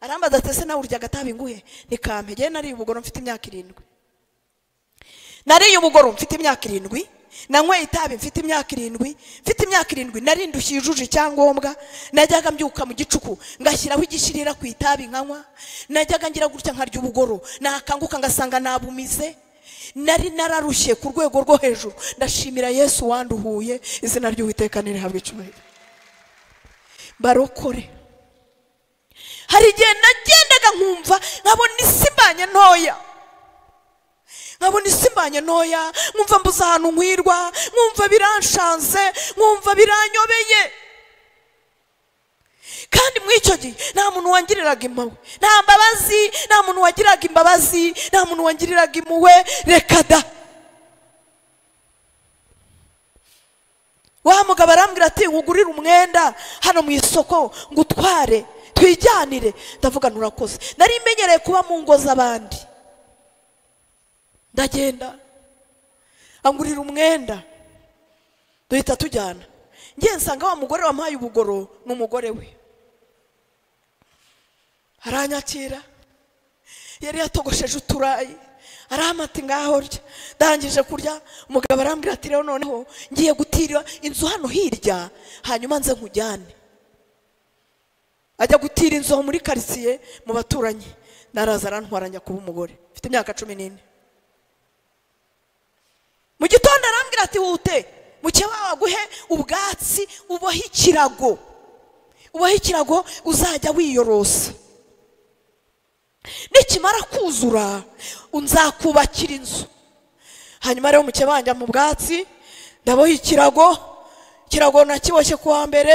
arambaza ati ese nawe urya agatabi nguhe nikampe ngewe nariye ubugoro mfite imyaka irindwi nariye ubugoro mfite imyaka irindwi nanyweye itabi mfite imyaka irindwi mfite imyaka irindwi narindushye yujuje icyangombwa najyaga mbyuka mu gicuku ngashyiraho igishirira ku itabi nkanywa najyaga ngira gutya nkarya ubugoro nakanguka ngasanga nabumize nari nararushye ku rwego rwo hejuru ndashimira yesu wanduhuye izina ry'uwiteka nirihabwa icyubahiro barokore hari igihe nagendaga nkumva nkabona isi mbanye ntoya nkabona isi mbanye ntoya nkumva mbuze ahantu nkwirwa nkumva biranshanze nkumva biranyobeye kandi muri icyo gihe nta muntu wangiriraga impuhwe nta mbabazi nta muntu wagiraga imbabazi nta muntu wangiriraga impuhwe reka da wa mugabo arambwira ati nkugurire umwenda hano mu isoko ngo utware twijyanire ndavuga nturakoze nari imenyereye kuba mu ngo z'abandi ndagenda angurira umwenda duhita tujyana ngiye nsanga wa mugore wamuhaye ubugoro ni umugore we aranyakira yari yatogosheje uturayi aramata ngaho urya ndangije kurya umugabo arambwira ati rero noneho ngiye gutira inzu hano hirya hanyuma nze nkujyane ajya gutira inzu aho muri karitsiye mu baturanyi naraza arantwaranya kuba umugore mfite imyaka cumi n'ine mu gitondo arambwira ati wute mukeba waguhe ubwatsi ubohe ikirago ubohe ikirago uzajya wiyorosa nikimara kuzura nzakubakira inzu hanyuma rero mukeba wanjya mu bwatsi ndaboha ikirago ikirago nakiboshye ku wa mbere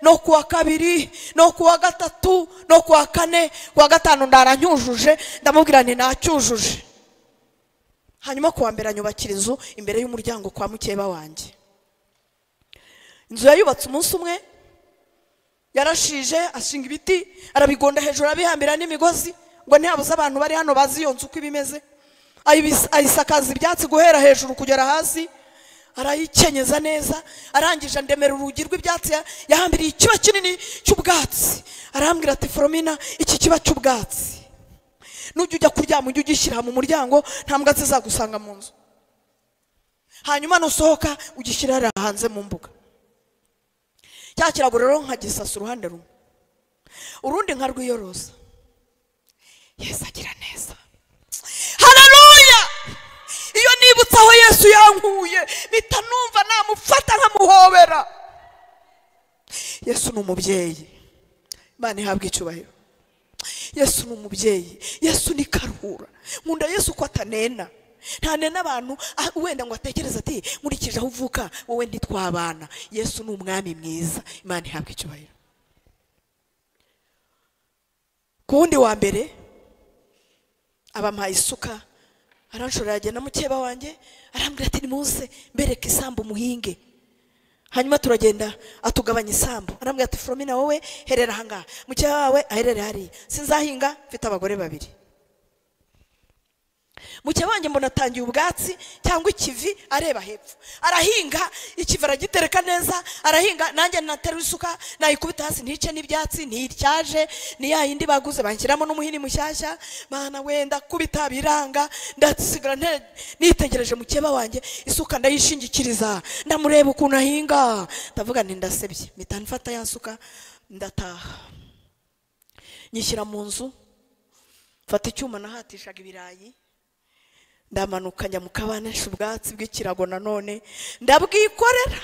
no ku wa kabiri no ku wa gatatu no ku wa kane ku wa gatanu ndaranyujuje ndamubwira nti nacyujuje hanyuma ku wa mbere anyubakira inzu imbere y'umuryango kwa mukeba wanjye inzu yayubatse umunsi umwe yarashije ashinga ibiti arabigonda hejuru arabihambira n'imigozi ngo ntihabuze abantu bari hano bazi iyo nzu uko iba imeze ayisakaza ibyatsi guhera hejuru kugera hasi arayikenyeza neza arangije andemera urugi rw'ibyatsi yahambiriye ikiba kinini cy'ubwatsi arambwira ati foromina iki kiba cy'ubwatsi nujya ujya kuryama ujye ugishyira mu muryango nta mbwa zizagusanga mu nzu hanyuma nusohoka ugishyira hariya hanze mu mbuga cya kirago rero nkagisasa uruhande rumwe urundi nkarwiyoroza yesu agira neza hararuya iyo nibutse aho yesu yankuye mpita numva namufata nkamuhobera yesu ni umubyeyi imana ihabwa icyubahiro yesu ni umubyeyi yesu ni karuhura nkunda yesu ko atanena ntanena abantu wenda ngo atekereze ati nkurikije aho uvuka wowe ntitwabana yesu ni umwami mwiza imana ihabwa icyubahiro ku wundi wa mbere abampaye isuka aranshorera agenda mukeba wanjye arambwira ati nimuze mbereke isambu umuhinge hanyuma turagenda atugabanya isambu arambwira ati foromina wowe herera ahangaha mukeba wawe aherere hariya sinzahinga mfite abagore babiri mukeba wanjye mbona atangiye ubwatsi cyangwa ikivi areba hepfo arahinga ikivi aragitereka neza arahinga nanjye natera isuka nayikubita hasi ntice n'ibyatsi ntiryaje ni ya yindi baguze banshyiramo n'umuhini mushyashya mana wenda kubita biranga ndasigara nte- nitegereje mukeba wanjye isuka ndayishingikiriza ndamureba ukuntu ahinga ndavuga nti ndasebye mpita nfata ya suka ndataha nyishyira mu nzu mfata icyuma nahatishaga ibirayi ndamanuka njya mu kabanisha ubwatsi bw'ikirago nanone ndabwikorera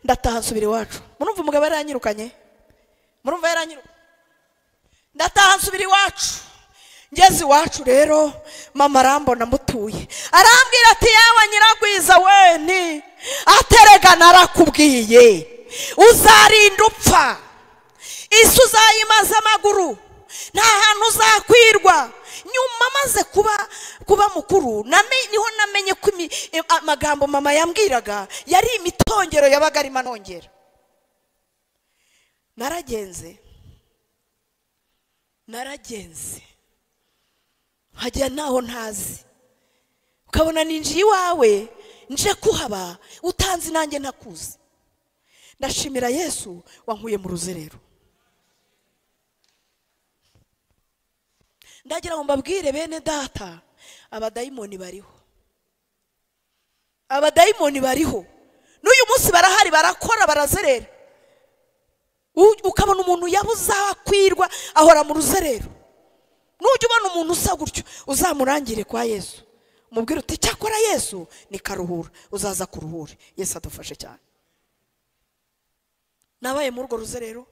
ndataha nsubira iwacu murumva umugabo yaranyirukanye murumva yaranyirukanye ndataha nsubira iwacu ngeze iwacu rero mama arambona mutuye arambwira ati yawe nyiragwiza weni aterega narakubwiye uzarinda upfa isi uzayimaze amaguru nta hantu uzakwirwa nyuma amaze kuba kuba mukuru name- niho namenye ko imi- eh, amagambo mama yambwiraga yari imitongero yabaga arimo anongera naragenze naragenze nkajya ntaho ntazi ukabona ninjiye iwawe nje kuhaba utanzi nanjye ntakuzi ndashimira yesu wankuye mu ruzerero ndagira ngo mbabwire bene data abadayimoni bariho abadayimoni bariho n'uyu munsi barahari barakora barazerera U- ukabona umuntu yabuze aho akwirwa ahora mu ruzerero nujya ubona umuntu usa gutyo uzamurangire kwa yesu umubwire uti cyakora yesu ni karuhura uzaza kuruhure yesu adufashe cyane nabaye muri urwo ruzerero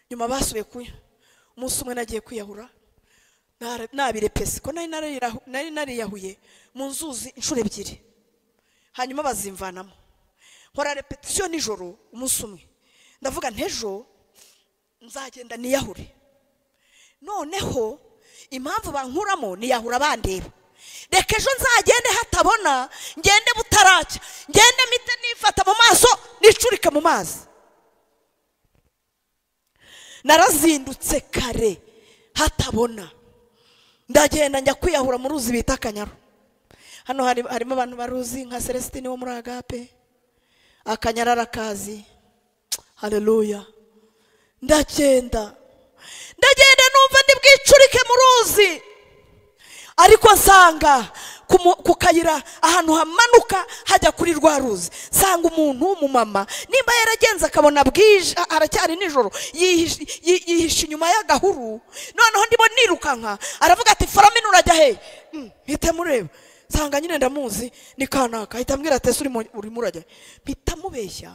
nyuma basubiye kuya umunsi umwe nagiye kwiyahura nara- nabirepese ko nari narirahu- nari nariyahuye mu nzuzi inshuro ebyiri hanyuma bazimvanamo nkora repetisiyo nijoro umunsi umwe ndavuga ntejo nzagenda niyahure noneho impamvu bankuramo niyahura bandeba reka ejo nzagende hatabona ngende butaracya ngende mpite nifata mu maso nicurike mu mazi narazindutse kare hatabona ndagenda njya kwiyahura mu ruzi bita akanyaru hano hari- harimo abantu baruzi nka celestine wo muri agape akanyara arakazi hareruya ndagenda ndagenda numva ndi bwicurike mu ruzi ariko nsanga ku mu- ku kayira ahantu hamanuka hajya kuri rwa ruzi nsanga umuntu w'umumama nimba yaragenze akabona bwije a- aracyari nijoro yihishe yi- yihishe inyuma y'agahuru noneho ndimo nirukanka aravuga ati foramina urajya hehe Mm, mpita mureba nsanga nyine ndamuzi ni kanaka ahita ambwira ati ese urimo urimo urajya he?" mpita mubeshya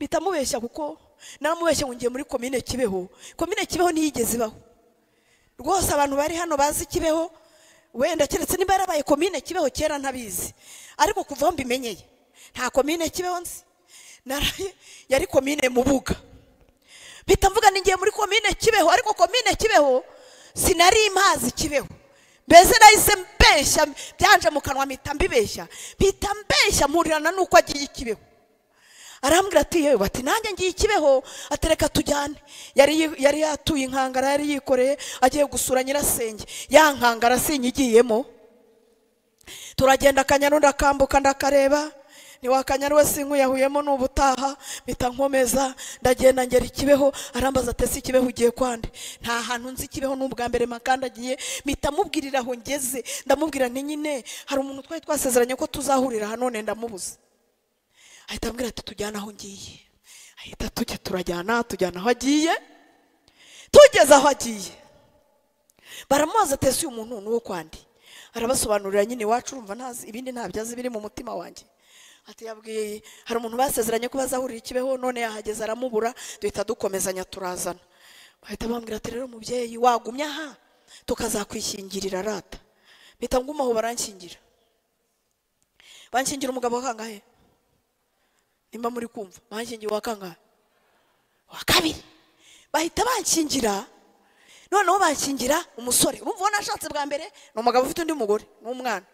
mpita mubeshya kuko naramubeshya ngo ngiye muri komine kibeho komine kibeho ntiyigeze ibaho rwose abantu bari hano bazi kibeho wenda keretse niba yarabaye komine kibeho kera ntabizi ariko kuva aho mbimenyeye nta komine kibeho nzi Naraye- yari komine mubuga mpita mvuga ni ngiye muri komine kibeho ariko komine kibeho sinari imazi kibeho mbese nahise mbeshya byanje mu kanwa mpita mbibeshya mpita mbeshya mpurirana n'uko agiye i kibeho arambwira ati yewe bati nanjye ngiye ikibeho atereka tujyane yari yi- yari yatuye inkangara yari yikoreye agiye gusura nyirasenge ya nkangara sinyigiyemo turagenda akanyaru ndakambuka ndakareba ni wa kanyaru we sinkwiyahuyemo ni ubutaha mpita nkomeza ndagenda ngera ikibeho arambaza atese ikibeho ugiye kwande nta hantu nzi ikibeho ni ubwa mbere makandagiye mpita mubwirira aho ngeze ndamubwira nti nyine hari umuntu twari twasezeranye ko tuzahurira hanone ndamubuze ahita ambwira ati tujyana aho ngiye ahita tujya turajyana tujyana aho agiye tugeze aho agiye baramubaza ati ese uyu muntu ni uwo kwandi arabasobanurira nyine iwacu urumva ntazi ibindi ntabyo azi biri mu mutima wanjye ati yabwiye hari umuntu basezeranye ko bazahurira ikibeho none yahageze aramubura duhita dukomezanya turazana bahita bambwira ati rero mubyeyi wagumye aha tukazakwishyingirira rata mpita ngumaho baranshyingira banshyingira umugabo wakangahe nimba muri kumva banshingiye uwa kangahe uwa kabiri bahita bankingira noneho bankingira umusore urumva uwo nashatse bwa mbere ni umugabo ufite undi mugore n'umwana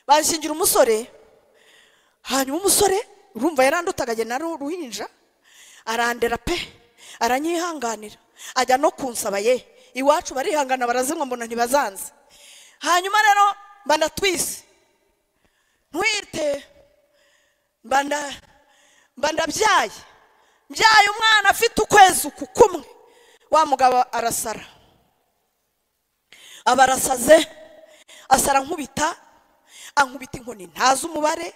bankingira umusore hanyuma umusore urumva yaranduta akagenda ari uruhinja arandera pe aranyihanganira ajya no kunsaba ye iwacu barihangana barazinwa mbona ntibazanze hanyuma rero banatwise ntwite mba nda- mba ndabyaye mbyaye umwana afite ukwezi uku kumwe wa mugabo arasara aba arasaze asara nkubita ankubita inkoni ntazi umubare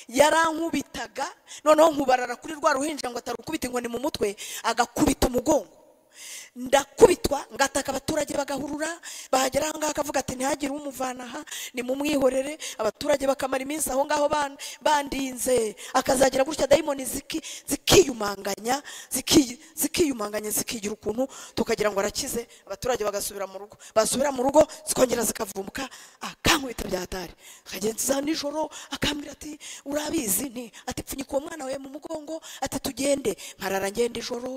yarankubitaga noneho nkubarara kuri rwa ruhinja ngo atarukubita inkoni mu mutwe agakubita umugongo ndakubitwa ngataka abaturage bagahurura bahagera aho ngaho akavuga ati ntihagire umuvana aha nimumwihorere abaturage bakamara iminsi aho ngaho ban- bandinze akazagira gutya dayimoni ziki- zikiyumanganya ziki- zikiyumanganya zikigira ukuntu tukagira ngo arakize abaturage bagasubira mu rugo basubira mu rugo zikongera zikavumuka akankubita byatari akagenza nijoro akambwira ati urabizi nti ati pfunyika uwo mwana wawe mu mugongo ati tugende nkarara ngenda ijoro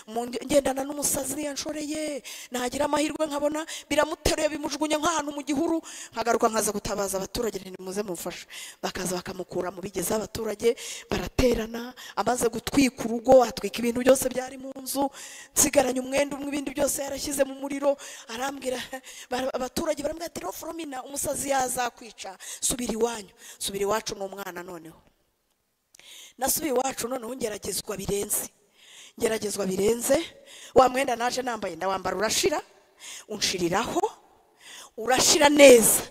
mu- ngendana n'umusazi yanshoreye nagira amahirwe nkabona biramuteruye bimujugunya nk'ahantu mu gihuru nkagaruka nkaza gutabaza abaturage nti nimuze mumfashe bakaza bakamukura mu bigezeho abaturage baraterana amaze gutwika urugo atwika ibintu byose byari mu nzu nsigaranye umwenda umwe ibindi byose yarashyize mu muriro arambwira bara- abaturage barambwira ati roforomina umusazi yazakwica subira iwanyu subira iwacu n'umwana noneho nasubiye iwacu noneho ngeragezwa birenze ngeragezwa birenze wa mwenda naje nambaye ndawambara urashira unshiriraho urashira neza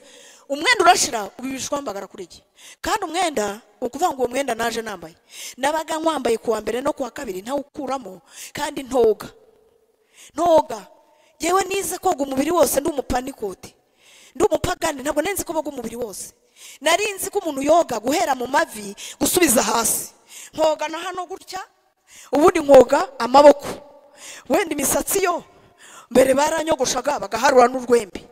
umwenda urashira ubibishwa wambagara kuri iki kandi umwenda ni ukuvuga ngo uwo mwenda naje nambaye nabaga nkwambaye kuwa mbere no kuwa kabiri ntawukuramo kandi ntoga ntoga yewe nize koga umubiri wose ndi umupanikoti ndi umupagani ntabwo nari nzi ko boga umubiri wose nari nzi ko umuntu yoga guhera mu mavi gusubiza hasi nkoga na hano gutya ubundi nkoga amaboko wenda imisatsi yo mbere baranyogoshaga bagaharura n'urwembe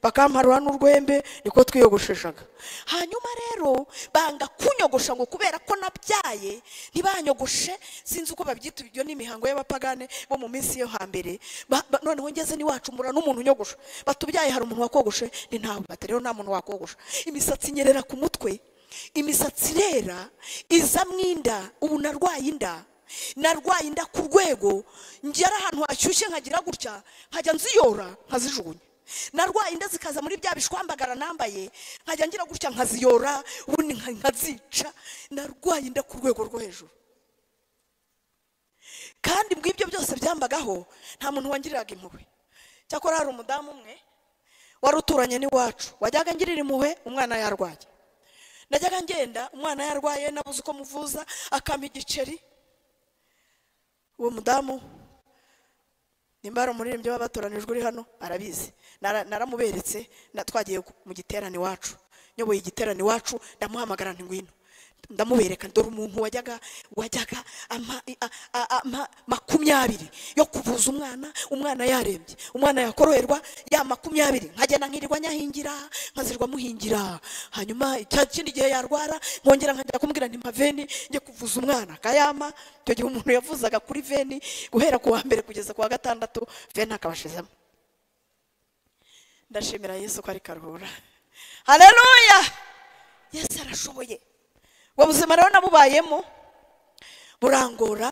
bakamparura n'urwembe niko twiyogosheshaga hanyuma rero banga kunyogosha ngo kubera ko nabyaye ntibanyogoshe sinzi uko babyita ibyo ni imihango y'abapagane bo mu minsi yo hambere Ba- ba- noneho ngeze n'iwacu mbura n'umuntu unyogosha batubyaye hari umuntu wakogoshe ni ntabwo bati rero nta muntu wakogosha imisatsi inyerera ku mutwe imisatsi irera izamo inda ubu narwaye inda narwaye inda ku rwego ngera ahantu hashyushye nkagira gutya nkajya nziyora nkazijugunya narwaye inda zikaza muri bya bishwambagara nambaye nkajya ngira gutya nkaziyora ubundi nka- nkazica narwaye inda ku rwego rwo hejuru kandi mu ibyo byose byambagaho nta muntu wangiriraga impuhwe cyakora hari umudamu umwe wari uturanye n'iwacu wajyaga ngirira impuhwe umwana yarwaye najyaga ngenda umwana yarwaye nabuze uko muvuza akampa igiceri uwo mudamu nimba ari umuririmbyi w'abatoranijwe uri hano arabizi Nara- naramuberetse na- twagiye ku- mu giterane iwacu nyoboye igiterane iwacu ndamuhamagara nti ngwino ndamubereka dore umuntu wajyaga wajyaga ama- a- a- ama- makumyabiri yo kuvuza umwana umwana yarembye umwana yakoroherwa ya makumyabiri nkagenda nkirirwa nyahingira nkazirwa muhingira hanyuma icya kindi gihe yarwara nkongera nkajya kumubwira nti mpa veni njye kuvuza umwana akayama icyo gihe umuntu yavuzaga kuri veni guhera ku wa mbere kugeza ku wa gatandatu veni akabashizemo ndashimira yesu ko ari karuhura hareruya yesu arashoboye ubwo buzima rero nabubayemo burangora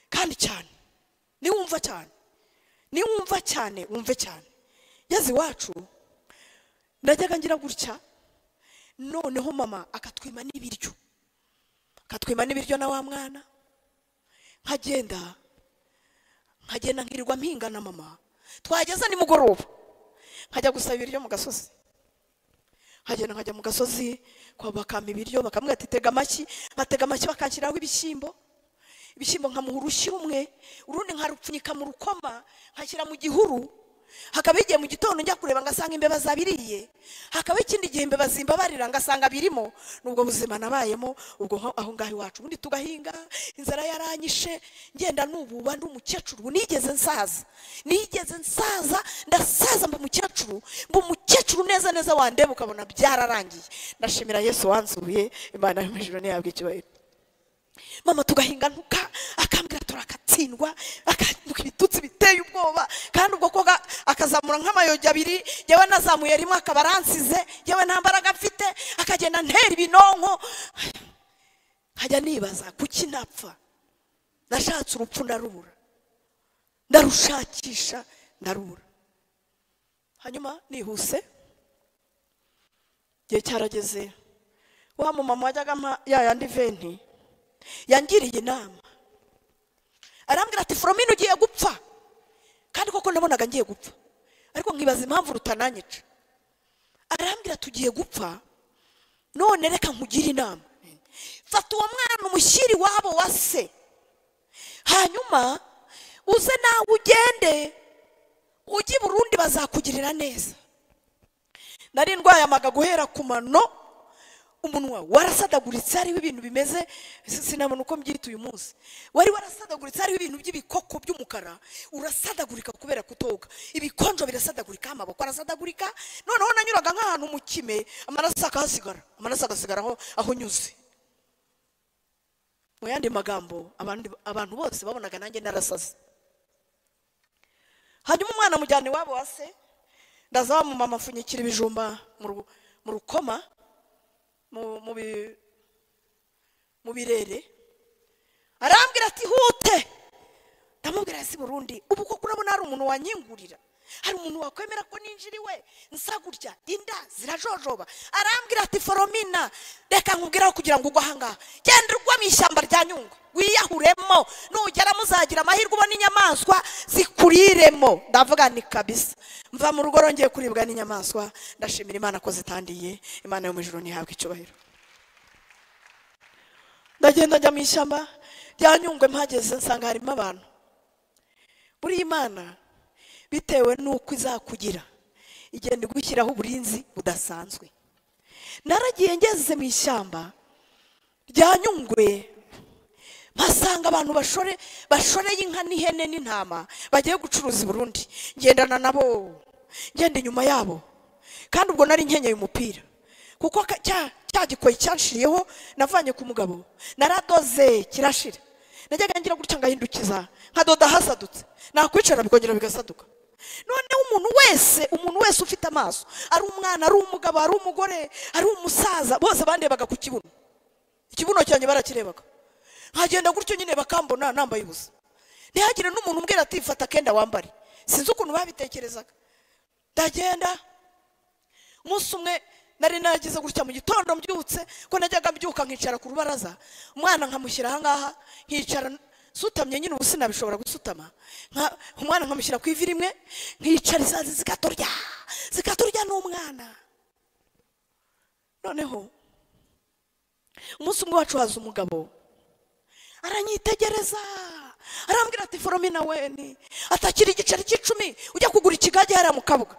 kandi cyane niwumva cyane niwumva cyane wumve cyane ngeze iwacu najyaga ngira gutya noneho mama akatwima n'ibiryo akatwima n'ibiryo na wa mwana nkagenda nkagenda nkirirwa mpinga na mama twageza nimugoroba nkajya gusaba ibiryo mu gasozi nkagenda nkajya mu gasozi kwa bakampa ibiryo bakamubwira ati tega amashyi nkatega amashyi bakanshyiraho ibishyimbo ibishyimbo nkamuha urushyi rumwe urundi nkarupfunyika mu rukoma nkashyira mu gihuru hakaba igihe mu gitondo njya kureba ngasanga imbeba zabiriye hakaba ikindi gihe imbeba zimbabarira ngasanga birimo n'ubwo buzima nabayemo ubwo nko- aho ngaho iwacu ubundi tugahinga inzara yaranyishe ngenda nububa ndi umukecuru ubu nigeze nsaza nigeze nsaza ndasaza mba umukecuru mba umukecuru neza neza wandeba ukabona byararangiye ndashimira yesu wanzuye imana yo mu ijuru ntiyabwa icyubahiro mama tugahinga ntuka akambwira turakatsindwa akantuka ibitutsi biteye ubwoba kandi ubwo koga akazamura nk'amayogi abiri yewe nazamuye rimwe akaba aransize yewe nta mbaraga mfite akagenda ntera ibinonko nkajya nibaza kuki napfa nashatse urupfu ndarubura ndarushakisha ndarubura hanyuma nihuse igihe cyarageze wa mumama wajyaga ampa ya yandi venti yangiriye inama arambwira ati foromine ugiye gupfa kandi koko nabonaga ngiye gupfa ariko nkibaza impamvu rutananyica arambwira tugiye gupfa none reka nkugire inama fata uwo mwana umushyire iwabo wa se hanyuma uze nawe ugende ujye i burundi bazakugirira neza nari ndwaye amaga guhera ku mano umunwa warasadaguritse hariho ibintu bimeze si- sinabona uko mbyita uyu munsi wari warasadaguritse hariho ibintu by'ibikoko by'umukara urasadagurika kubera kutoga ibikonjo birasadagurika amaboko arasadagurika noneho nanyuraga nk'ahantu mu kime amaraso akahasigara amaraso agasigara aho aho nyuze mu yandi magambo abandi- abantu bose babonaga nanjye narasaze hanyuma umwana amujyana iwabo wa se ndaza wamumama apfunyikira ibijumba mu ru- mu rukoma mu- mu bi- mu birere arambwira ati hute ndamubwira ese burundi ubu koko urabona hari umuntu wanyingurira hari umuntu wakwemera ko ninjira iwe nsa gutya inda zirajojoba arambwira ati foromina reka nkubwiraho kugira ngo ugwe ahangaha genda ugwa mu ishyamba rya nyungwe wiyahuremo nugera muzagira amahirwe ubona inyamaswa zikuriremo ndavuga ni kabisa mva mu rugo rongeye kuribwa n'inyamaswa ndashimira imana ko zitandiye imana yo mu ijuru ntihabwe icyubahiro ndagenda njya mu ishyamba rya nyungwe mpageze nsanga harimo abantu buriya imana bitewe n'uko izakugira igenda igushyiraho uburinzi budasanzwe naragiye ngeze mu ishyamba rya nyungwe mpasanga abantu bashore bashoreye inka n'ihene n'intama bagiye gucuruza i burundi ngendana nabo ngenda inyuma yabo kandi ubwo nari nkenyeye umupira kuko ka- cya cya gikoyi cyanshiriyeho navanye ku mugabo naradoze kirashira najyaga ngira gutya ngahindukiza nkadoda hasadutse nakwicara bikongera bigasaduka noneho umuntu wese umuntu wese ufite amaso ari umwana ari umugabo ari umugore ari umusaza bose bandebaga ku kibuno ikibuno cyanjye barakirebaga nkagenda gutyo nyine bakambona nambaye ubusa ntihagire n'umuntu umbwira ati fata akenda wambare sinzi ukuntu babitekerezaga ndagenda umunsi umwe nari nagize gutya mu gitondo mbyutse ko najyaga mbyuka nkicara ku rubaraza umwana nkamushyira ahangaha nkicara nsutamye nyine ubu sinabishobora gusutama Nka- umwana nkamushyira ku ivi rimwe nkicara izazi zikaturya zikaturya n'umwana noneho umunsi umwe wacu haza umugabo aranyitegereza arambwira ati foromina weni atakira igiceri cy'icumi ujya kugura ikigage hariya mu kabuga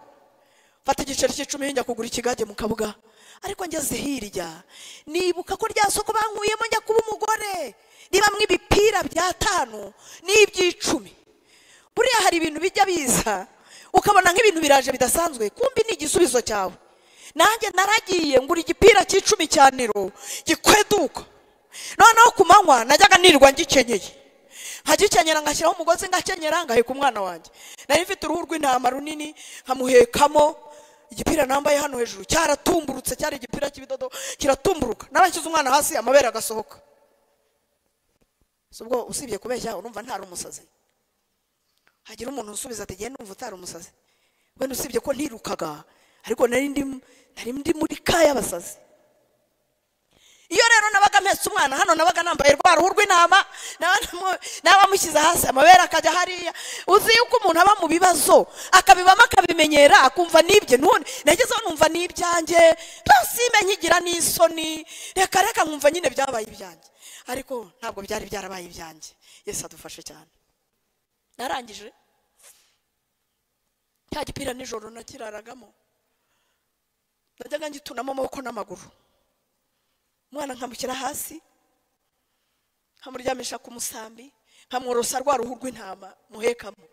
mfata igiceri cy'icumi njya kugura ikigage mu kabuga ariko ngeze hirya nibuka ko rya soko bankuyemo njya kuba umugore ribamwo ibipira by'atanu n'iby'icumi buriya hari ibintu bijya biza ukabona nk'ibintu biraje bidasanzwe kumbi ni igisubizo cyawe nanjye naragiye ngura igipira cy'icumi cya niro gikweduka noneho ku manywa najyaga nirirwa ngikenyeye nkagikenyera ngashyiraho umugozi ngakenyera ngaheka umwana wanjye nari mfite uruhu rw'intama runini nkamuhekamo igipira nambaye hano hejuru cyaratumburutse cyari igipira cy'ibidodo kiratumburuka narashyize umwana hasi amabere agasohoka si ubwo usibye kubeshya urumva ntari umusazi hagira umuntu unsubiza ati genda numva utari umusazi wenda usibye ko ntirukaga ariko nari ndi nari ndi muri ka y'abasazi iyo rero nabaga mpetse umwana hano nabaga nambaye rwa ruhu rw'intama naba namu- naba amushyize hasi amabere akajya hariya uzi yuko umuntu aba mu bibazo akabibamo akabimenyera akumva n'ibye none nagezeho numva n'ibyanjye ntasime nkigira n'isoni reka reka nkumva nyine byabaye ibyanjye ariko ntabwo byari byarabaye ibyanjye yesu adufashe cyane narangije cya gipira nijoro nakiraragamo najyaga ngitunamo amaboko n'amaguru umwana nkamushyira hasi nkamuryamisha ku musambi nkamworosa rwa ruhu rw'intama muhekamo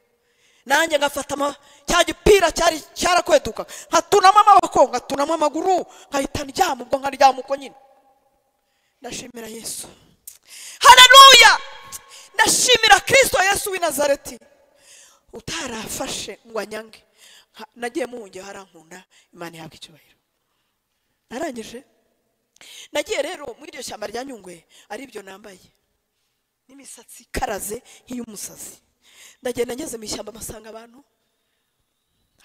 nanjye ngafata ama- cya gipira cyari cyarakweduka nkatunamo amaboko ngatunamo amaguru nkahita ndyama ubwo nkaryama uko nyine ndashimira yesu haleluya ndashimira kirisito yesu w'i nazareti utarafashe ngo anyange Nka- nagiye muwungeho harankunda imana ihabwa icyubahiro narangije nagiye rero muri iryo shyamba rya nyungwe aribyo nambaye n'imisatsi ikaraze nk'iy'umusazi ndagenda ngeze mu ishyamba mpasanga abantu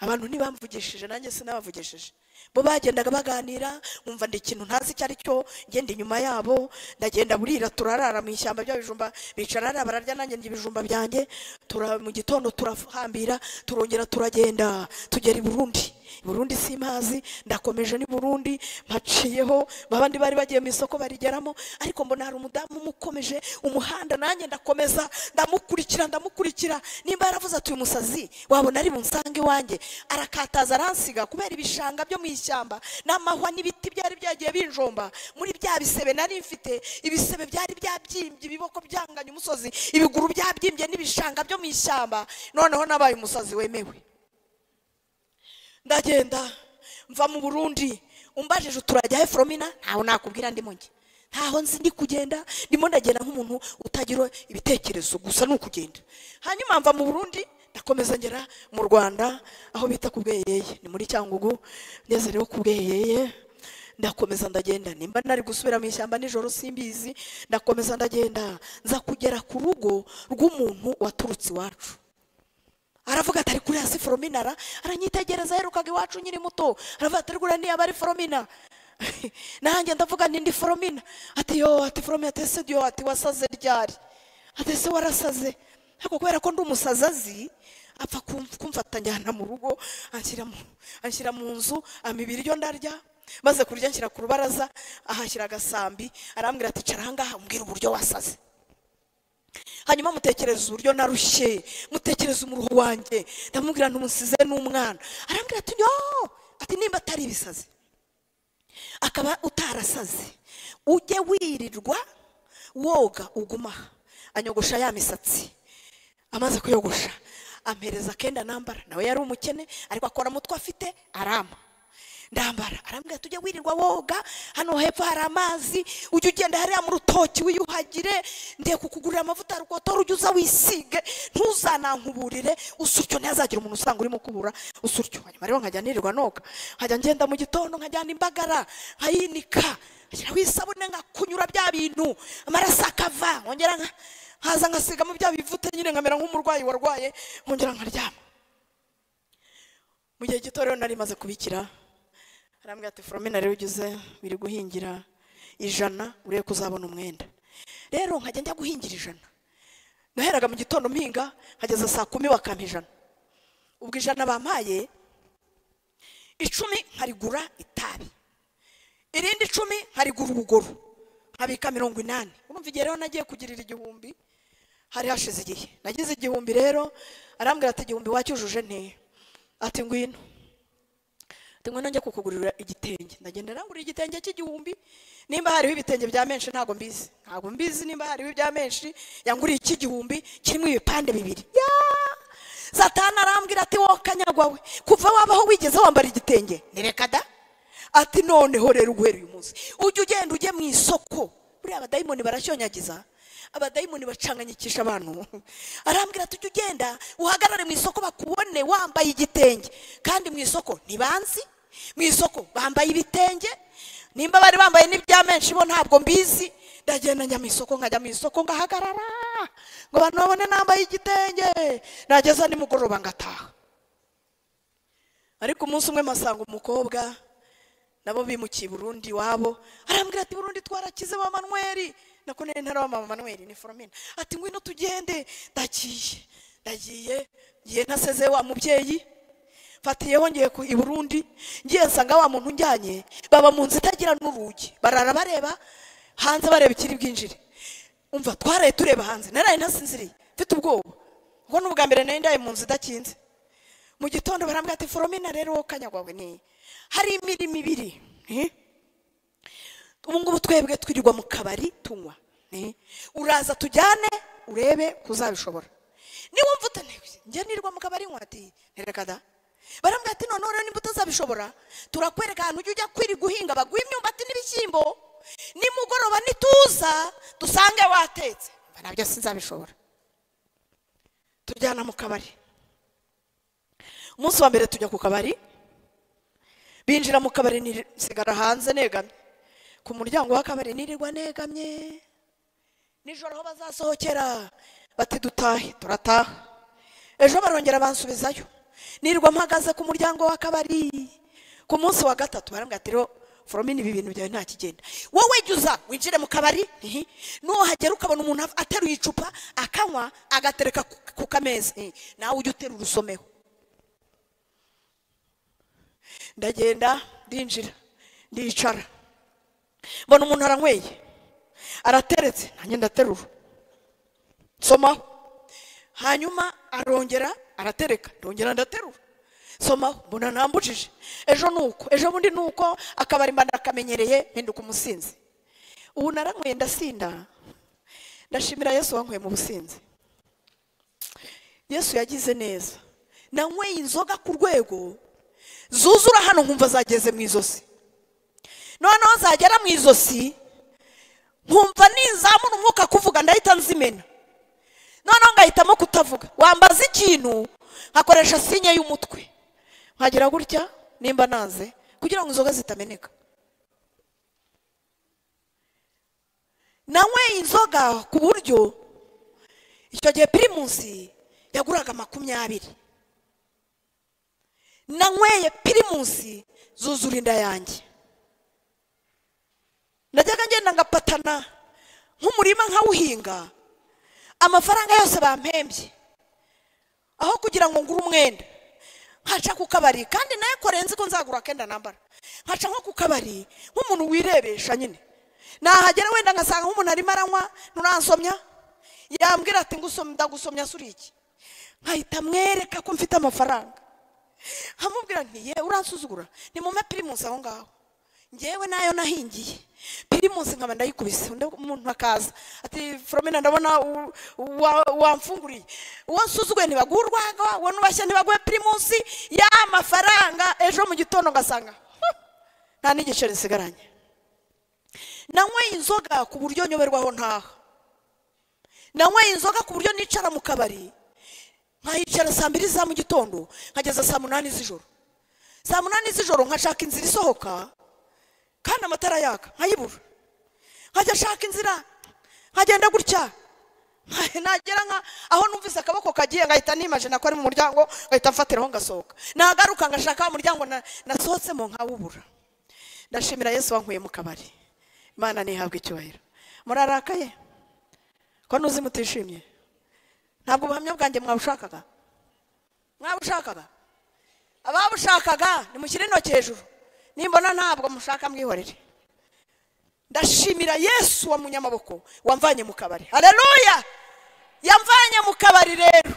abantu ntibamvugishije nanjye sinabavugishije bo bagendaga baganira nkumva ndi ikintu ntazi icyo ari cyo ngenda inyuma yabo ndagenda burira turarara mu ishyamba ry'ibijumba bicara hariya bararya nanjye ndya ibijumba byanjye tura- mu gitondo turahambira turongera turagenda tugera i burundi i burundi simpazi ndakomeje n'i burundi mpaciyeho babandi bari bagiye mu isoko barigeramo ariko mbona hari umudamu umukomeje umuhanda nanjye ndakomeza ndamukurikira ndamukurikira nimba yaravuze ati uyu musazi wabona ari bunsange iwanjye arakataza aransiga kubera ibishanga byo mu ishyamba n'amahwa n'ibiti byari byagiye binjomba muri bya bisebe nari mfite ibisebe byari byabyimbye ibiboko byanganye umusozi ibiguru byabyimbye n'ibishanga byo mu ishyamba noneho nabaye umusazi wemewe ndagenda mva mu burundi umbajije uturajya he foromina ntaho nakubwira ndimo njye ntaho nzi ndi kugenda ndimo ndagenda nk'umuntu utagira ibitekerezo gusa ni ukugenda hanyuma mva mu burundi ndakomeza ngera mu rwanda aho bita ku bweyeye ni muri cyangugu ngeze rero ku bweyeye ndakomeza ndagenda nimba nari gusubira mu ishyamba nijoro simbizi ndakomeza ndagenda nza kugera ku rugo rw'umuntu waturutse iwacu aravuga ati ari kuri hasi foromina aranyitegereza aherukaga iwacu nkiri muto aravuga ati rwura niba ari foromina nanjye ndavuga ni ndi foromina ati yo ati foromina ati ese yo ati wasaze ryari ati ese warasaze ariko kubera ko ndi umusazi azi apfa kumf- kumfata njyana mu rugo anshyira mu- anshyira mu nzu ampa ibiryo ndarya maze kurya anshyira ku rubaraza ahashyira agasambi arambwira ati cara ahangaha umbwira uburyo wasaze hanyuma mutekereza uburyo narushye mutekereza umuruho wanjye ndamubwira ntumusize n'umwana arambwira ati yoo ati nimba atari ibisazi akaba utarasaze ujye wirirwa woga uguma aha anyogosha ya misatsi amaze kuyogosha ampereza akenda nambara nawe yari umukene ariko akora mutwe afite arama ndambara arambwira tujye wirirwa woga hano hepfo hari amazi ujye ugenda hariya mu rutoki wiyuhagire ndiye kukugurira amavuta ya rukotora ujye uza wisige ntuzanankuburire usutyo ntihazagira umuntu usanga urimo kubura usutyo hanyuma rero nkajya nirirwa noga nkajya ngenda mu gitondo nkajyana imbagara nkayinika ngashyiraho isabune nkakunyura bya bintu amaraso akava nkongera nka- nkaza ngasigamo bya bivute nyine nkamera nk'umurwayi warwaye nkongera nkaryama mu gihe gito rero nari maze kubikira arambwira ati foromina rero ugize biri guhingira ijana urebe ko uzabona umwenda rero nkajya njya guhingira ijana naheraga mu gitondo mpinga nkageza saa kumi bakampa ijana ubwo ijana bampaye icumi nkarigura itabi irindi icumi nkarigura ubugoro nkabika mirongo inani urumva igihe rero nagiye kugirira igihumbi hari hashize igihe nagize igihumbi rero arambwira ati igihumbi wacyujuje nteya ati ngwino ati ngwino njye kukugurira igitenge ndagenda rangura igitenge cy'igihumbi nimba hariho ibitenge bya menshi ntabwo mbizi ntabwo mbizi nimba hariho ibya menshi yanguriye icy'igihumbi kirimo ibipande bibiri Yaa! satani arambwira ati wowe kanyagwa we kuva wabaho wigeze wambara igitenge nireka da ati noneho rero uguhere uyu munsi ujye ugenda ujye mu isoko buriya abadayimoni barashonyagiza abadayimoni bacanganyikisha abantu arambwira ati ujye ugenda uhagarare mu isoko bakubone wambaye igitenge kandi mu isoko ntibanzi mu isoko bambaye ibitenge nimba bari bambaye n'ibya menshi bo ntabwo mbizi ndagenda njya mu isoko nkajya mu isoko ngahagarara ngo abantu babone nambaye igitenge nageza nimugoroba ngataha ariko umunsi umwe masanga umukobwa nabo bimukiye i burundi iwabo arambwira ati burundi twarakize wa manweri nako nari ntara wa manweri ni foromina ati ngwino tugende ndagiye ndagiye ngiye ntaseze wa mubyeyi mfatiyeho ngiye ku- i burundi ngiye nsanga wa muntu njyanye baba mu nzu itagira n'urugi barara bareba hanze bareba ikiri bwinjire umva twaraye tureba hanze naraye ntasinziriye mfite ubwoba ubwo ni ubwa mbere nari ndaye mu nzu idakinze mu gitondo barambwira ati foromina rero wowe kanyagwawe ni hari imirimo ibiri eh? ubu ngubu twebwe twirirwa mu kabari tunywa eh? uraza tujyane urebe ko uzabishobora niba wumva utanebye njye nirirwa mu kabari nywa ati "Ntereka da barambwira ati noneho rero nimba utazabishobora turakwereka ahantu ujya ujya kwiri guhinga baguha imyumbati n'ibishyimbo nimugoroba nituza dusange watetse Mba nabyo sinzabishobora tujyana mu kabari umunsi wa mbere tujya ku kabari binjira mu kabari niri- nsigara hanze negamye ku muryango w'akabari nirirwa negamye nijoro aho bazasohokera bati dutahe turataha ejo barongera bansubizayo nirirwa mpagaze ku muryango w'akabari ku munsi wa gatatu barambwira ati rero foromini ibi bintu byawe nta kigenda wowe jya uza winjire mu kabari ihi, nuhagera ukabona umuntu af- ateruye icupa akanywa agatereka ku- ku kameza ihi, nawe ujye uterura usomeho ndagenda ndinjira ndicara mbona umuntu aranyweye arateretse nanjye ndaterura nsomaho hanyuma arongera aratereka ndongera ndaterura nsomaho mbona ntambujije ejo ni uko ejo bundi ni uko akabari mba nakamenyereye mpinduka umusinzi ubu naranyweye ndasinda ndashimira yesu wanyweye mu businzi yesu yagize neza nanyweye inzoga ku rwego zuzura hano nkumva zageze mu izosi noneho zagera mu izosi nkumva nizamura umwuka kuvuga ndahita nzimena noneho ngahitamo kutavuga wambaza ikintu nkakoresha sinye y'umutwe nkagira gutya nimba nanze kugira ngo inzoga zitameneka nanyweye inzoga ku buryo icyo gihe pirimusi yaguraga makumyabiri nanyweye pirimusi zuzura inda yanjye najyaga ngenda ngapatana nk'umurima nkawuhinga amafaranga yose bampembye aho kugira ngo ngure umwenda nkaca ku kabari kandi nayo kore nzi ko nzagura akenda nambara nkaca nko ku kabari nk'umuntu wirebesha nyine nahagera wenda ngasanga nk'umuntu arimo aranywa nuransomya yambwira ati ngusomye ndagusomya suri iki nkahita mwereka ko mfite amafaranga nkamubwira nti ye uransuzugura ni mu pirimusi aho ngaho ngewe nayo nahingiye pirimusi nkaba ndayikubise undi umuntu akaza ati foromina ndabona u- wa- wamfunguriye uwansuzuguye ntibaguha urwagwa uwo nubashye ntibaguhe pirimusi y'amafaranga ejo mu gitondo ngasanga nta n'igiceri nsigaranye nanyweye inzoga ku buryo nyoberwaho ntaha nanyweye inzoga ku buryo nicara mu kabari nkayicara saa mbiri za mu gitondo nkageza saa munani z'ijoro saa munani z'ijoro nkashaka inzira isohoka kandi amatara yaka nkayibura nkajya ashaka inzira nkagenda gutya nka- nagera nka aho numvise akaboko kagiye ngahita nimajina ko ari mu muryango ngahita mfatiraho ngasohoka nagaruka ngashaka wa muryango na- nasohotsemo nkawubura ndashimira yesu wankuye mu kabari imana ntihabwe icyubahiro murarakaye ko ntuzi mutishimye ntabwo ubuhamya bwanjye mwabushakaga mwabushakaga ababushakaga nimushyire intoki hejuru nimbona ntabwo mushaka mwihorere ndashimira yesu wa munyamaboko wamvanye mu kabari hareruya yamvanye mu kabari rero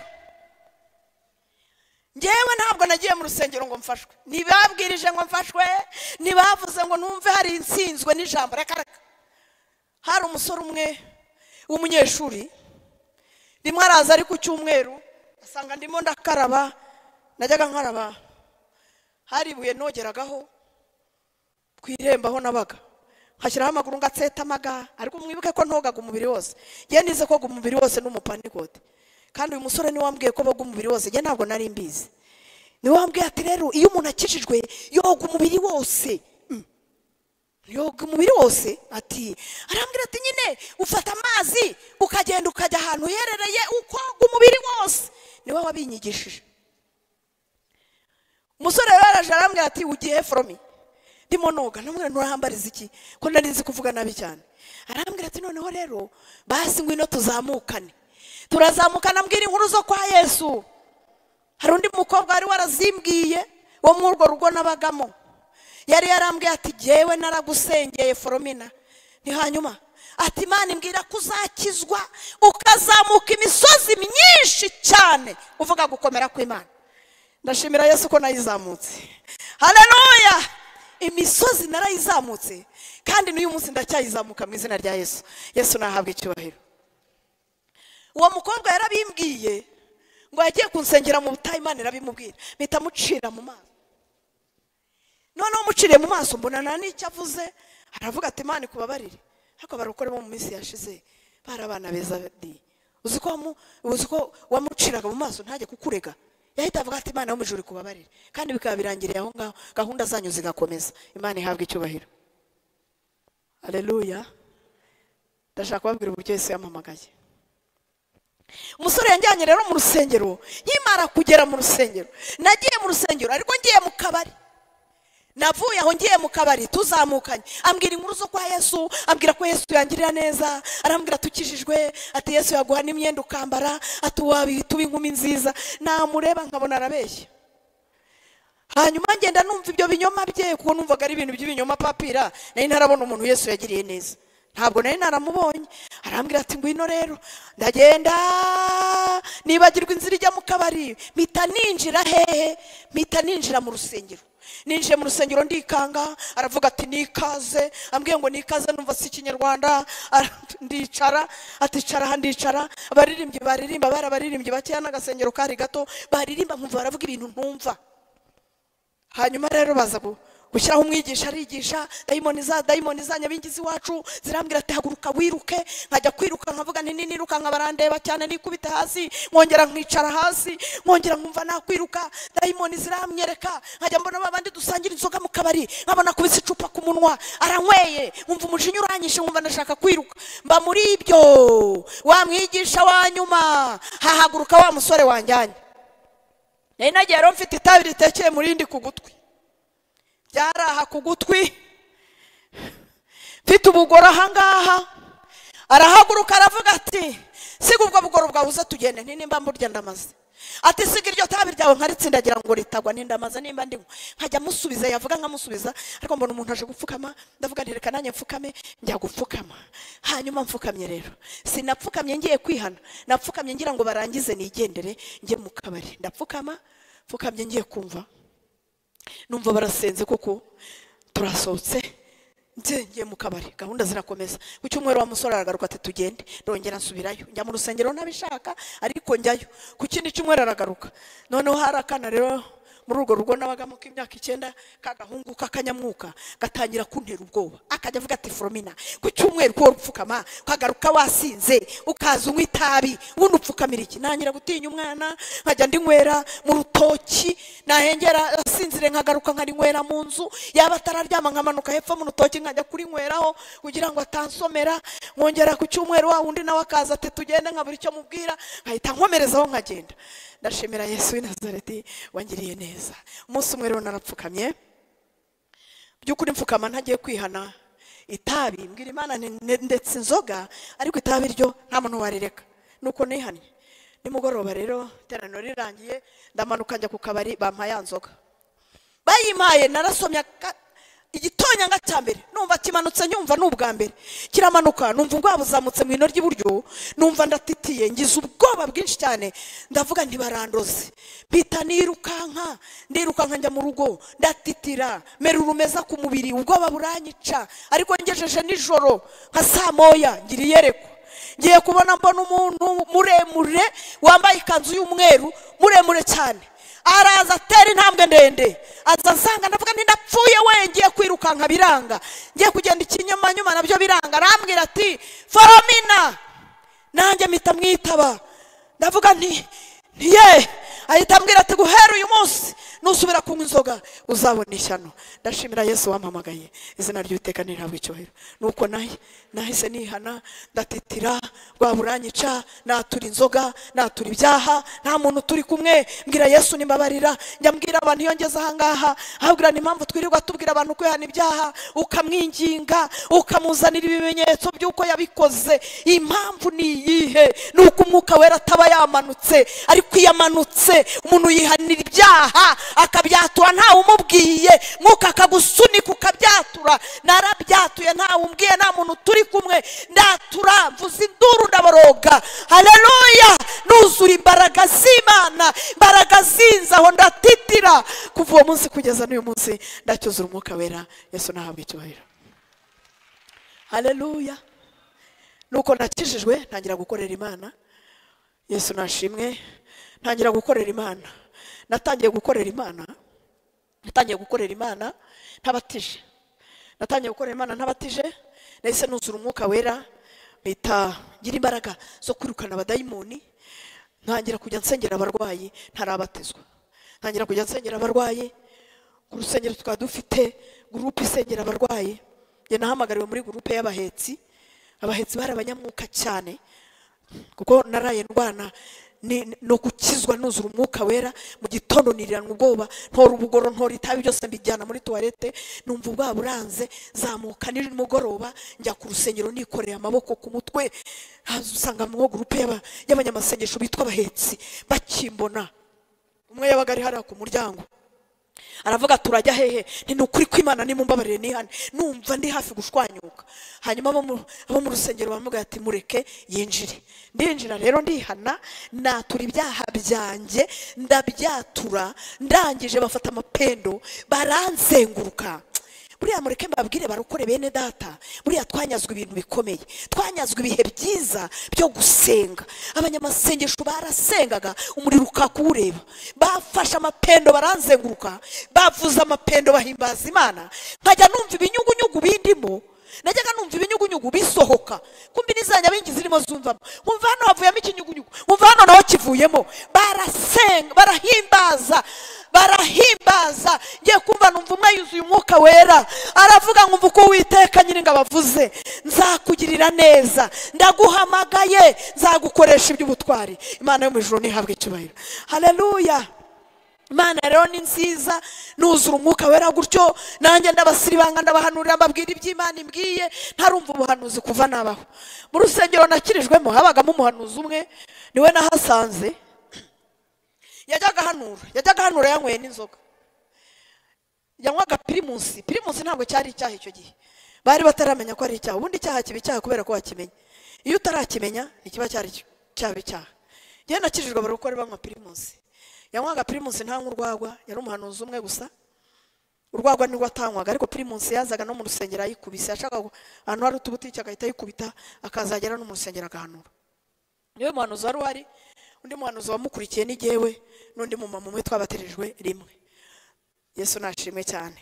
ngewe ntabwo nagiye mu rusengero ngo mfashwe ntibabwirije ngo mfashwe ntibavuze ngo numve hari insinzwe n'ijambo reka reka hari umusore umwe w'umunyeshuri rimwe araza ari ku cyumweru asanga ndimo ndakaraba najyaga nkaraba hari ibuye nogeragaho ku irembo aho nabaga nkashyiraho amaguru ngatsetamaga ariko mwibuke ko ntogaga umubiri wose ngewe nize koga umubiri wose n'umupanikote kandi uyu musore niwe wambwiye ko boga umubiri wose ngewe ntabwo nari mbizi niwe wambwiye ati rero iyo umuntu akijijwe yoga umubiri wose yoga umubiri wose ati arambwira ati nyine ufata amazi ukagenda ukajya ahantu uherereye ukoga umubiri wose niwe wabinyigishije umusore rero araje arambwira ati ugiye he foromi ndimo noga namwe nturahambariza iki ko nari nzi kuvuga nabi cyane arambwira ati noneho rero basi ngwino tuzamukane turazamukana mbwira inkuru zo kwa yesu hari undi mukobwa wari warazimbwiye wo muri urwo rugo nabagamo yari yarambwiye ati jyewe naragusengeye foromina ni hanyuma ati imana imbwira ko uzakizwa ukazamuka imisozi myinshi cyane uvuga gukomera kw'imana ndashimira yesu ko nayizamutse hareruya imisozi narayizamutse kandi n'uyu munsi ndacyayizamuka mu izina rya yesu yesu nahabwa icyubahiro uwo mukobwa yarabimbwiye ngo yagiye kunsengera mu butayu imana irabimubwira mpita mucira mu maso noneho umuciriye mu maso mbona nta n'icyo avuze aravuga ati imana ikubabarire ariko barukore bo mu minsi yashize bari abana beza di uzi ko wamu- uzi ko wamuciraga mu maso ntajye kukurega yahita avuga ati imana yo mu ijuru ikubabarire kandi bikaba birangiriye aho ngaho gahunda zanyu zigakomeza imana ihabwe icyubahiro aleluya ndashaka kubabwira uburyo yesu yamamagaye umusore yanjyanye rero mu rusengero nkimara kugera mu rusengero nagiye mu rusengero ariko ngiye mu kabari navuye aho ngiye mu kabari tuzamukanye ambwira inkuru zo kwa yesu ambwira ko yesu yangirira neza arambwira tukijijwe ati yesu yaguha n'imyenda ukambara ati wabihita uba inkumi nziza namureba nkabona arabeshya hanyuma ngenda numva ibyo binyoma bye kuko numvaga ari ibintu by'ibinyoma papira nari ntarabona umuntu yesu yagiriye neza ntabwo nari naramubonye arambwira ati ngwino rero ndagenda nibagirwa inzira ijya mu kabari mpita ninjira hehe mpita ninjira mu rusengero ninjiye mu rusengero ndikanga aravuga ati nikaze ambwiye ngo nikaze numva si ikinyarwanda Ara- ndicara ati cara aha ndicara abaririmbyi baririmba bari abaririmbyi bakeya n'agasengero kari gato baririmba nkumva baravuga ibintu ntumva hanyuma rero baza gu- gushyiraho umwigisha arigisha dayimoni za dayimoni za nyabingizi iwacu zirambwira ati haguruka wiruke nkajya kwiruka nkavuga nti niruka nkabarandeba cyane nikubite hasi nkongera nkicara hasi nkongera nkumva nakwiruka dayimoni ziramwereka nkajya mbona babandi dusangira inzoga mu kabari nkabona kubisa icupa ku munwa aranyweye nkumva umujinya uranyishe nkumva ndashaka kwiruka mba muri ibyo wa mwigisha wa nyuma hahaguruka wa musore wanjyanye nari nagiye rero mfite itabi ritekeye mu rindi ku gutwi ryari aha ku gutwi mfite ubugoro ahangaha arahaguruka aravuga ati siga ubwo bugoro bwabuze tugende nti nimba mburya ndamaze ati siga iryo tabi ryawe nkaritsindagira ngo ritagwa ndamaze nimba ndimo nkajya musubiza yavuga nkamusubiza ariko mbona umuntu aje gupfukama ndavuga nti reka nanjye mfukame njya gupfukama hanyuma mfukamye rero sinapfukamye ngiye kwihana napfukamye ngira ngo barangize nigendere njye mu kabari ndapfukama mfukamye ngiye kumva numva barasenze kuko turasohotse njye mu kabari gahunda zirakomeza ku cyumweru wa musore aragaruka ati tugende ndongera nsubirayo njya mu rusengero ntabishaka ariko njyayo ku kindi cyumweru aragaruka noneho hari akana rero muri urwo rugo nabagamo k'imyaka icyenda k'agahungu k'akanyamwuka gatangira kuntera ubwoba akajya avuga ati foromina ku cyumweru kuwo rupfukama ukagaruka wasinze ukaza unywa itabi wundi upfukamira iki nangira gutinya umwana nkajya ndinywera mu rutoki nahengera asinzire nkagaruka nkarinywera mu nzu yaba atararyama nkamanuka hepfo mu rutoki nkajya kurinyweraho kugira ngo atansomera nkongera ku cyumweru wa wundi nawe akaza ati tugende nkabura icyo mubwira nkahita nkomerezaho nkagenda ndashimira yesu w'i nazareti wangiriye neza umunsi umwe rero narapfukamye by'ukuri mfukama ntagiye kwihana itabi mbwira imana nti- ne- ndetse inzoga ariko itabi ryo nta muntu warireka nuko nihannye nimugoroba rero iteraniro rirangiye ndamanuka njya ku kabari bampa ya nzoga bayimpaye narasomye aka- igitonyanga cya mbere numva kimanutse nyumva ni ubwa mbere kiramanuka numva ubwoba buzamutse mu ino ry'iburyo numva ndatitiye ngize ubwoba bwinshi cyane ndavuga ntibarandoze mpita nirukanka ndirukanka njya mu rugo ndatitira mera urumeza ku mubiri ubwoba buranyica ariko ngejeje nijoro nka saa moya ngira iyerekwa ngiye kubona mbona umuntu muremure wambaye ikanzu y'umweru muremure cyane araza atera intambwe ndende aza asanga ndavuga nti ndapfuye we ngiye kwirukanka biranga ngiye kugenda ikinyamanyuma nabyo biranga arambwira ati foromina nanjye mpita mwitaba ndavuga nti ntiye ahita ambwira ati guhera uyu munsi nusubira kunywa inzoga uzabona ishyano ndashimira yesu wampamagaye izina ry'uwiteka ntihabwe icyubahiro nuko nahi nahise nihana ndatitira rwaburanyica natura inzoga natura ibyaha nta muntu turi kumwe mbwira yesu nimbabarira njya mbwira abantu iyo ngeze ahangaha ahabwira ni impamvu twirirwa tubwira abantu kwihana ibyaha ukamwinginga ukamuzanira ibimenyetso by'uko yabikoze impamvu ni iyihe ni uko umwuka wera ataba yamanutse ariko iyo amanutse umuntu yihanira ibyaha akabyatura ntawe umubwiye mwuka akagusunika ukabyatura narabyatuye ntawe umbwiye nta muntu turi kumwe ndatura mvuza induru ndaboroga haleluya nuzura imbaraga z'imana imbaraga zinzaho ndatitira kuva uwo munsi kugeza n'uyu munsi ndacyuzura umwuka wera yesu nahabwa icyubahiro haleluya nuko nakijijwe ntangira gukorera imana yesu nashimwe ntangira gukorera imana natangiye gukorera imana natangiye gukorera imana ntabatije natangiye gukorera imana ntabatije nahise nuzura umwuka wera mpita ngira imbaraga zo kwirukana abadayimoni ntangira kujya nsengera abarwayi ntarabatizwa ntangira kujya nsengera abarwayi ku rusengero tukaba dufite gurupe isengera abarwayi njye nahamagariwe muri gurupe y'abahetsi abahetsi bari abanyamwuka cyane kuko naraye ndwana ni ni- ni gukizwa nuzura umwuka wera mu gitondo nirirana ubwoba ntora ubugoro ntora itabi byose mbijyana muri tuwarete numva ubwaba buranze zamuka nimugoroba njya ku rusengero nikoreye amaboko ku mutwe haza usanga mwo gurupe y'aba- y'abanyamasengesho bitwa abahetsi bakimbona umwe yabaga ari hariya ku muryango aravuga turajya hehe nti ni ukuri kw'imana nimumbabarire nihane numva ndi hafi gushwanyuka hanyuma abo mu- abo mu rusengero baramugaye ati mureke yinjire ndinjira rero ndihana natura ibyaha byanjye ndabyatura ndangije bafata amapendo baranzenguruka buriya mureke mbabwire barokore bene data buriya twanyazwe ibintu bikomeye twanyazwe ibihe byiza byo gusenga abanyamasengesho barasengaga umuriro ukakuwureba bafashe amapendo baranzenguruka bavuza amapendo bahimbaza imana nkajya numva ibinyugunyugu bindimo najyaga numva ibinyugunyugu bisohoka kumbi n'izanya bingi zirimo zumvamo nkumva hano havuyemo ikinyugunyugu nkumva hano naho kivuyemo barasenga barahimbaza barahimbaza ngiye kumva numva umwe yuzuye umwuka wera aravuga ngo umva uko witeka nyiringa bavuze nzakugirira neza ndaguhamagaye nzagukoresha iby'ubutwari imana yo mu ijuru ntihabwe icyubahiro haleluya imana rero ni nziza nuzura umwuka wera gutyo nanjye ndabasiribanga ndabahanurira mbabwira iby'imana imbwiye ntarumva ubuhanuzi kuva nabaho mu rusengero nakirijwemo habagamo umuhanuzi umwe niwe nahasanze yajyaga ahanura yajyaga ahanura yanyweye n'inzoga yanywaga pirimusi pirimusi ntabwo cyari icyaha icyo gihe bari bataramenya ko ari icyaha ubundi icyaha kiba icyaha kubera ko wakimenya iyo utarakimenya ntikiba cyari cyaba icyaha njyewe nakijijwe bari gukora banywa pirimusi yanywaga pirimusi ntanywa urwagwa yari umuhanuzi umwe gusa urwagwa nirwo atanywaga ariko pirimusi yazaga no mu rusengero ayikubise yashakaga ahantu hari utubutike agahita ayikubita akazagera no mu rusengero agahanura niwe muhanuzi wari uhari undi muhanuzi wamukurikiye n'igewe n'undi mumama umwe twabaterijwe rimwe yesu nashimwe cyane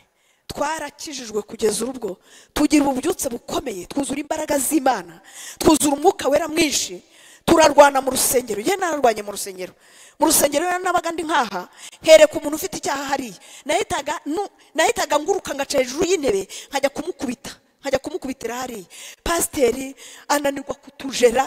twarakijijwe kugeza urubwo tugira ububyutse bukomeye twuzura imbaraga z'imana twuzura umwuka wera mwinshi turarwana mu rusengero yewe nararwanye mu rusengero mu rusengero rero nabaga ndi nkaha hereka umuntu ufite icyaha hariya nahitaga nu- nahitaga nguruka ngaca hejuru y'intebe nkajya kumukubita nkajya kumukubitira hariya pasiteri ananirwa kutujera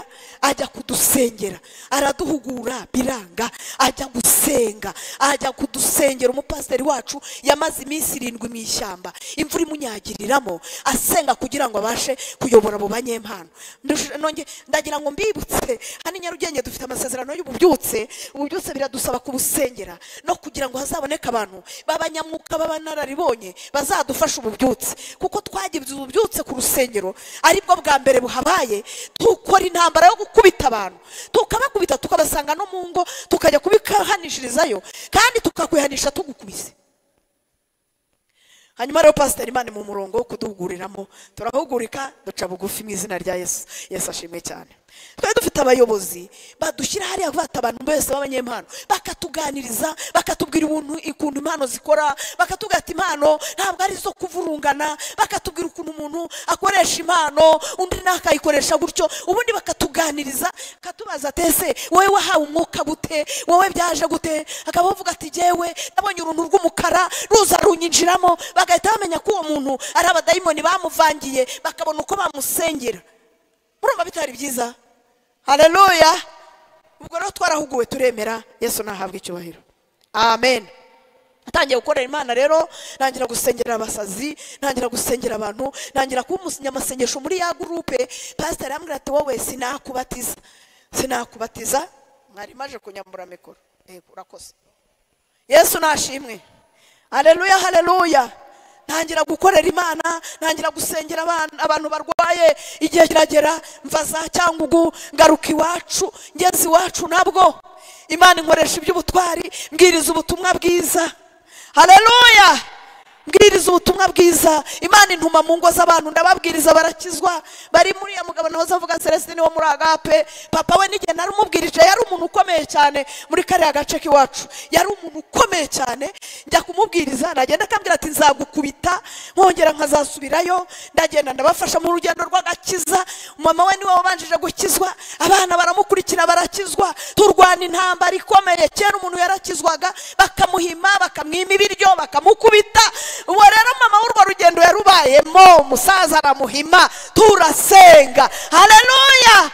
ajya kudusengera araduhugura biranga ajya gusenga ajya kudusengera umupasiteri wacu yamaze iminsi irindwi mu ishyamba imvura imunyagiriramo asenga kugira ngo abashe kuyobora mu banyempano Ndush- nonge- ndagira ngo mbibutse hano i nyarugenge dufite amasezerano y'ububyutse ububyutse biradusaba kubusengera no kugira ngo hazaboneke abantu b'abanyamwuka b'abanararibonye bazadufasha ububyutse kuko twagize ububyutse ku rusengero aribwo bwa mbere buhabaye tukora intambara yo gukubita abantu tukabakubita tukabasanga no mu ngo tukajya kubikahanishirizayo kandi tukakwihanisha tugukubise hanyuma rero pasiteri imana mu murongo wo kuduhuguriramo turahugurika duca bugufi mu izina rya yesu yesu ashimwe cyane twari dufite abayobozi badushyira hariya bata abantu bose b'abanyempano bakatuganiriza bakatubwira ubuntu ukuntu impano zikora bakatubwira ati impano ntabwo ari izo kuvurungana bakatubwira ukuntu umuntu akoresha impano undi nawe akayikoresha gutyo ubundi bakatuganiriza akatubaza ati ese wowe wahawe umwuka gute wowe byaje gute akaba avuga ati jyewe nabonye uruntu rw'umukara ruza runyinjiramo bagahita bamenya ko uwo muntu ari abadayimoni bamuvangiye bakabona uko bamusengera murumva bitari byiza hareruya ubwo rero twarahuguwe turemera yesu nahabwa icyubahiro amen natangiye gukorera imana rero ntangira gusengera abasazi ntangira gusengera abantu ntangira kuba umunyamasengesho muri ya gurupe pasiteri arambwira ati wowe sinakubatiza sinakubatiza mwari maje kunyambura mikoro yego urakoze yesu nashimwe hareruya hareruya ntangira gukorera imana ntangira gusengera abana- abantu barwaye igihe kiragera mva za cyangugu ngaruka iwacu ngeze iwacu nabwo imana inkoresha iby'ubutwari mbwiriza ubutumwa bwiza hareruya mbwiriza ubutumwa bwiza imana intuma mu ngo z'abantu ndababwiriza barakizwa bari muri ya mugabo nahoze avuga celestine wo muri agape papa we n'igihe nari umubwirije yari umuntu ukomeye cyane muri kariya gace k'iwacu yari umuntu ukomeye cyane njya kumubwiriza nagenda akambwira ati nzagukubita nkongera nkazasubirayo ndagenda ndabafasha mu rugendo rw'agakiza mama we niwe wabanjije gukizwa abana baramukurikira barakizwa turwana intambara ikomeye kera umuntu yarakizwaga bakamuhima bakamwima ibiryo bakamukubita uwo rero mama w'urwo rugendo yarubayemo umusaza aramuhima turasenga hareruya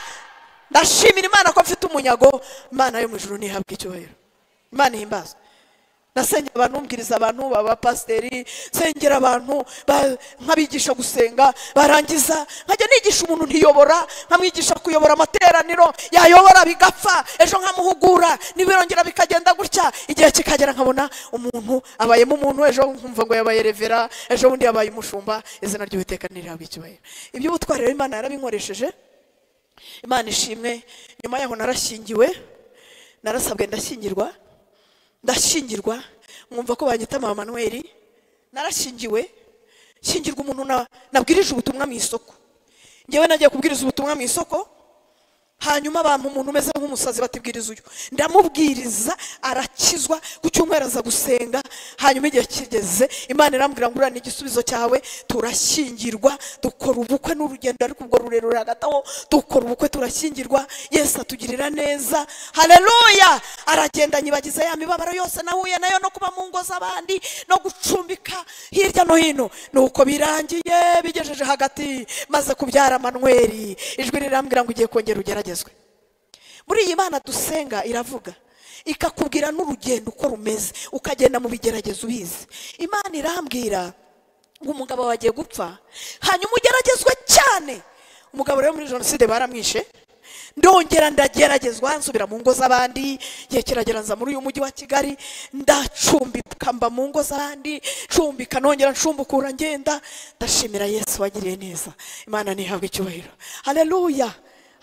ndashimira imana ko mfite umunyago imana yo mu ijuru ntihabwe icyubahiro imana ihimbazwe nasengera abantu mbwiriza abantu b'abapasiteri nsengera abantu ba- nkabigisha gusenga barangiza nkajya nigisha umuntu ntiyobora nkamwigisha kuyobora amateraniro yayobora bigapfa ejo nkamuhugura nibirongera bikagenda gutya igihe kikagera nkabona umuntu abayemo umuntu ejo nkumva ngo yabaye revera ejo bundi yabaye umushumba izina ry'uwiteka ntirihabwa icyubahiro iby'ubutwari rero imana yarabinkoresheje imana ishimwe nyuma yaho narashyingiwe narasabwe ndashyingirwa ndashyingirwa mwumva ko banyita mama manuweli narashingiwe shyingirwa umuntu na- nabwirije ubutumwa mu isoko ngewe nagiye kubwiriza ubutumwa mu isoko hanyuma bampa umuntu umeze nk'umusazi batibwiriza uyu ndamubwiriza arakizwa ku cyumweru aza gusenga hanyuma igihe kigeze imana irambwira ngo urane igisubizo cyawe turashyingirwa dukora ubukwe n'urugendo ariko ubwo rurerure hagati aho dukora ubukwe turashyingirwa yesu atugirira neza hareruya aragenda nyibagiza ya mibabaro yose nahuye nayo no kuba mu ngo z'abandi no gucumbika hirya no hino nuko birangiye bigejeje hagati maze kubyara manweri ijwi rirambwira ngo ugiye kongera ugeragezwe muri iyi mana dusenga iravuga ikakubwira n'urugendo uko rumeze ukagenda mu bigeragezo ubizi imana irambwira ngo umugabo wawe agiye gupfa hanyuma ugeragezwe cyane umugabo rero muri jenoside baramwishe ndongera ndageragezwa nsubira mu ngo z'abandi igihe kiragera nza muri uyu mujyi wa kigali ndacumbika mba mu ngo z'abandi ncumbika nongera ncumbukura ngenda ndashimira yesu wagiriye neza imana ntihabwe icyubahiro hareruya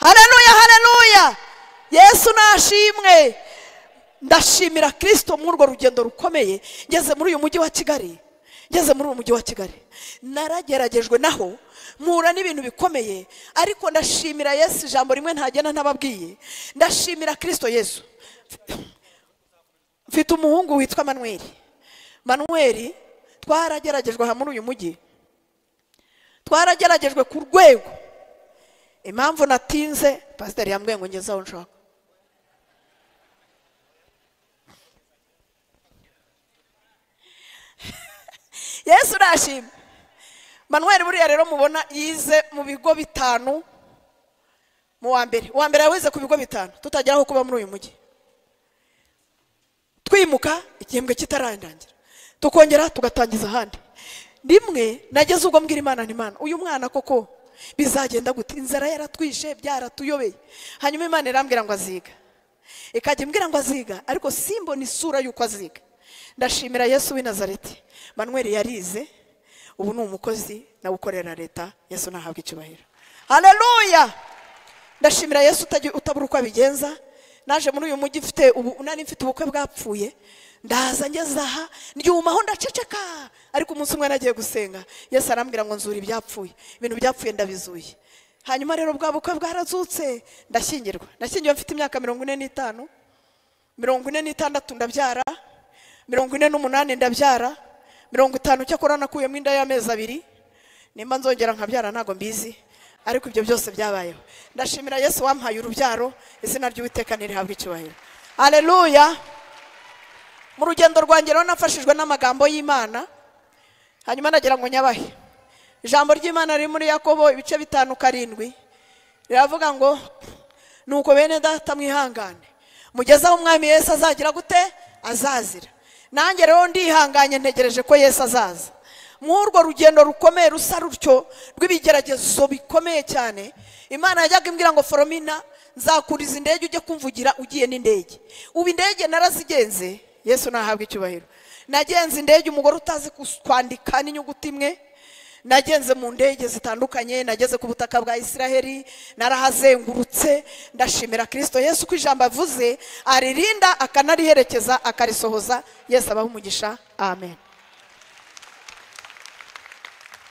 hareruya hareruya yesu nashimwe ndashimira kirisito muri urwo rugendo rukomeye ngeze muri uyu mujyi wa kigali ngeze muri uyu mujyi wa kigali narageragejwe naho mpura n'ibintu bikomeye ariko ndashimira yesu ijambo rimwe ntagenda ntababwiye ndashimira kirisito yesu mfite umuhungu witwa manweri manweri twarageragejwe aha muri uyu mujyi twarageragejwe ku rwego impamvu natinze pasiteri yambwiye ngo ngeze aho nshaka yesu urashima manuel buriya rero mubona yize mu bigo bitanu mu wa mbere uwa mbere yawize ku bigo bitanu tutagera aho kuba muri uyu mujyi twimuka igihembwe kitararangira tukongera tugatangiza ahandi rimwe nageze ubwo mbwira imana n'imana uyu mwana koko bizagenda gute inzara yaratwishe byaratuyobeye hanyuma imana irambwira ngo aziga ikajya imbwira ngo aziga ariko simbona isura y'uko aziga ndashimira yesu w'i nazareti manuel yarize ubu ni umukozi nawe ukorera leta yesu ntahabwe icyubahiro hareruya ndashimira yesu utabura uko abigenza naje muri uyu mujyi ufite nari mfite ubukwe bwapfuye ndaza ngeze aha aho ndaceceka ariko umunsi umwe nagiye gusenga yesu arambwira ngo nzure ibyapfuye ibintu byapfuye ndabizuye hanyuma rero bwa bukwe bwarazutse ndashyingirwa ndashyingiwe mfite imyaka mirongo ine n'itanu mirongo ine n'itandatu ndabyara mirongo ine n'umunani ndabyara mirongo itanu cyakora nakuyemo inda y'amezi abiri nimba nzongera nkabyara ntabwo mbizi ariko ibyo byose byabayeho ndashimira yesu wampaye urubyaro izina ry'uwiteka ntirihabwe icyubahiro areruya mu rugendo rwanjye rero nafashijwe n'amagambo y'imana hanyuma nagira ngo nyabahe ijambo ry'imana riri muri yakobo ibice bitanu karindwi riravuga ngo nuko bene data mwihangane mugeze aho umwami Yesu azagira gute azazira nanjye rero ndihanganye ntegereje ko Yesu azaza urwo rugendo rukomeye rusa rutyo rw'ibigeragezo bikomeye cyane imana yajyaga imbwira ngo foromina nzakuriza indege ujye kumvugira ugiye n'indege ubu indege narazigenze yesu ntahabwe icyubahiro nagenze indege umugore utazi kwandika n'inyuguti imwe nagenze mu ndege zitandukanye nageze ku butaka bwa isiraheli narahazengurutse ndashimira kirisito yesu uko ijambo avuze aririnda akanariherekeza akarisohoza yesu abaha umugisha amen